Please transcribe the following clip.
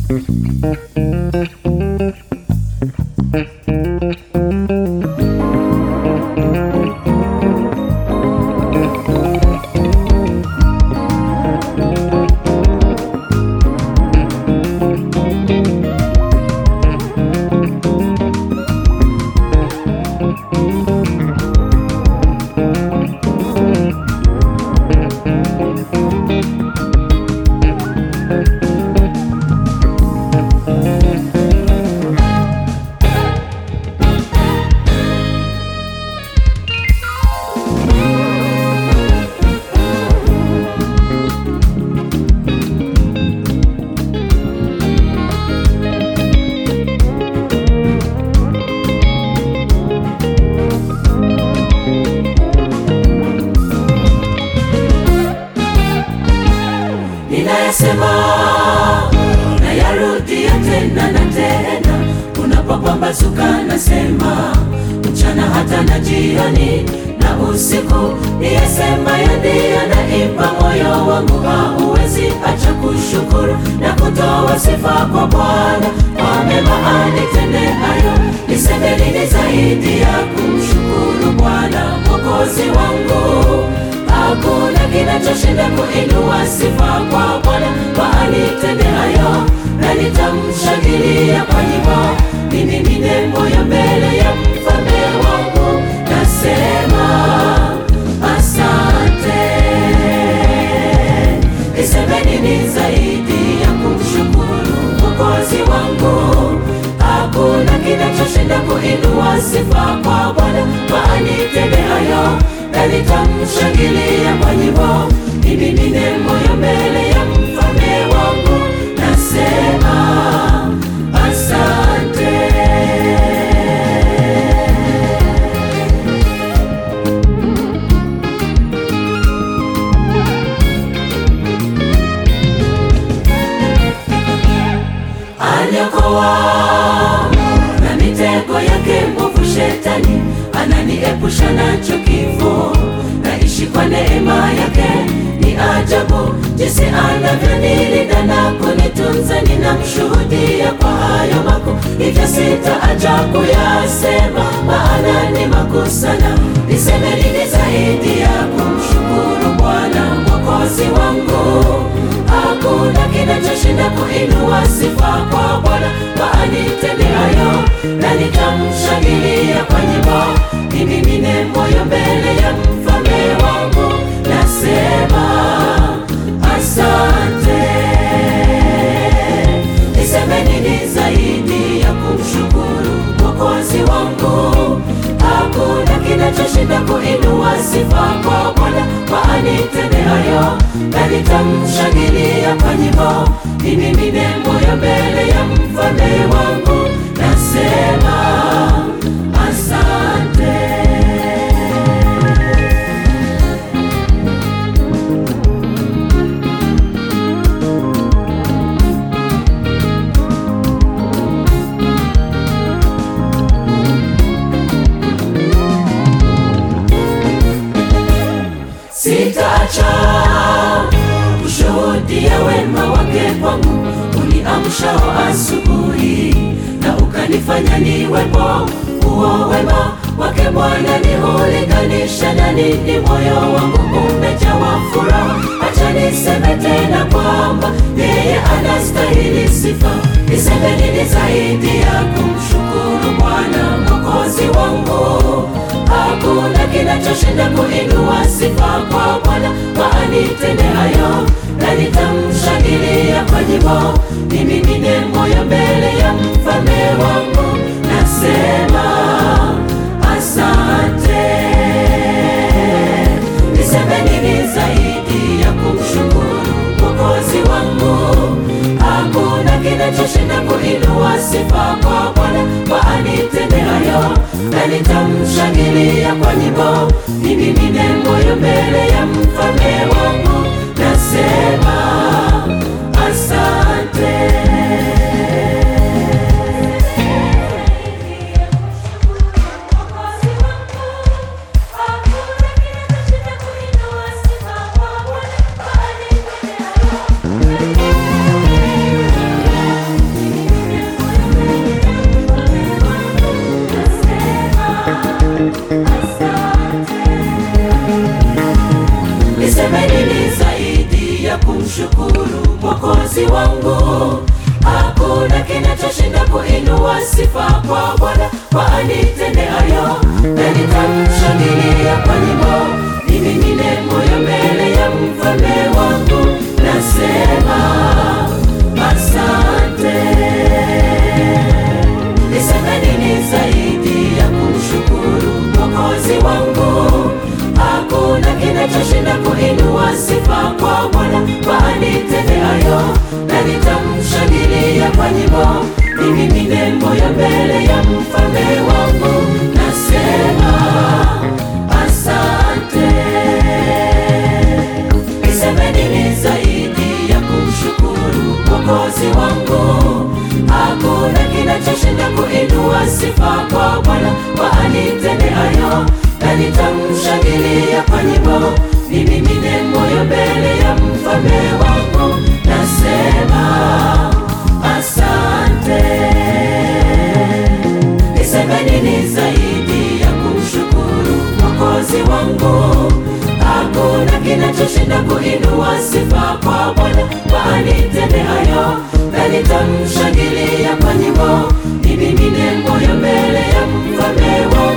ninayasema nayarudia tena na tena, unapopambazuka nasema, mchana hata na jioni na usiku, niyasema ndiyo naimba moyo wangu, hauwezi acha kushukuru na kutoa sifa kwa Bwana kwa mema anitendeayo. Niseme nini zaidi ya kumshukuru Bwana mwokozi wangu? Hakuna kinachoshinda kuinua sifa kwa Bwana kwa anitendeayo, na nitamshangilia kwa nyimbo, nimimine moyo mbele ya mfalme wangu, nasema asante. Niseme nini zaidi ya kumshukuru mwokozi wangu? Hakuna kinachoshinda kuinua sifa kwa Bwana kwa anitendeayo na nitamshangilia kwa nyimbo, nimimine moyo mbele ya mfalme wangu, nasema asante. Aliokoa na mitego yake mwovu Shetani, ananiepusha nacho kifo. Naishi kwa neema yake, ni ajabu jinsi anavyonilinda na kunitunza. Ninamshuhudia kwa hayo makuu, hivyo sitaacha kuyasema, maana ni makuu sana. Niseme nini zaidi ya kumshukuru Bwana mwokozi wangu? Hakuna kinachoshinda kuinua sifa kwa Bwana kwa anitendeayo, na nitamshangilia kwa nyimbo, nimimine moyo mbele ya mfalme wangu, nasema asante. Niseme nini zaidi ya kumshukuru mwokozi wangu? Hakuna kinachoshinda kuinua sifa kwa Bwana kwa anitendeayo, na nitamshangilia kwa nyimbo, nimimine moyo mbele ya mfalme wangu, nasema asante. Sitaacha kushuhudia wema wake kwangu, uniamshao asubuhi na ukanifanya niwepo. Huo wema wake Bwana ni hulinganisha na nini? Moyo wangu umejawa furaha, acha niseme tena kwamba yeye anastahili sifa. Niseme nini zaidi ya kumshukuru Bwana mwokozi wangu? Hakuna kinachoshinda kuinua sifa kwa Bwana kwa anitendeayo, na nitamshangilia kwa nyimbo, nimimine moyo mbele ya mfalme wangu, nasema asante. Niseme nini zaidi ya kumshukuru mwokozi wangu? Hakuna kinachoshinda kuinua sifa kwa Bwana kwa anitendeayo, na nitamshangilia kwa nyimbo, nimimine moyo mbele ya mfalme wangu, nasema asante. kumshukuru Mwokozi wangu. Hakuna kinachoshinda kuinua sifa kwa Bwana kwa anitendeayo, na nitamshangilia kwa nyimbo, nimimine moyo mbele ya mfalme wangu, nasema asante. Niseme nini zaidi ya kumshukuru Mwokozi wangu? Hakuna kinachoshinda kuinua sifa kwa Bwana kwa anitendeayo, na nitamshangilia kwa nyimbo, nimimine moyo mbele ya mfalme wangu, nasema asante. Niseme nini zaidi ya kumshukuru Mwokozi wangu? Hakuna kinachoshinda kuinua sifa kwa Bwana kwa anitendeayo, na nitamshangilia kwa nyimbo, nimimine moyo mbele ya mfalme wangu, nasema asante. Niseme nini zaidi ya kumshukuru Mwokozi wangu? Hakuna kinachoshinda kuinua sifa kwa Bwana kwa anitendeayo, na nitamshangilia kwa nyimbo, nimimine moyo mbele ya mfalme wangu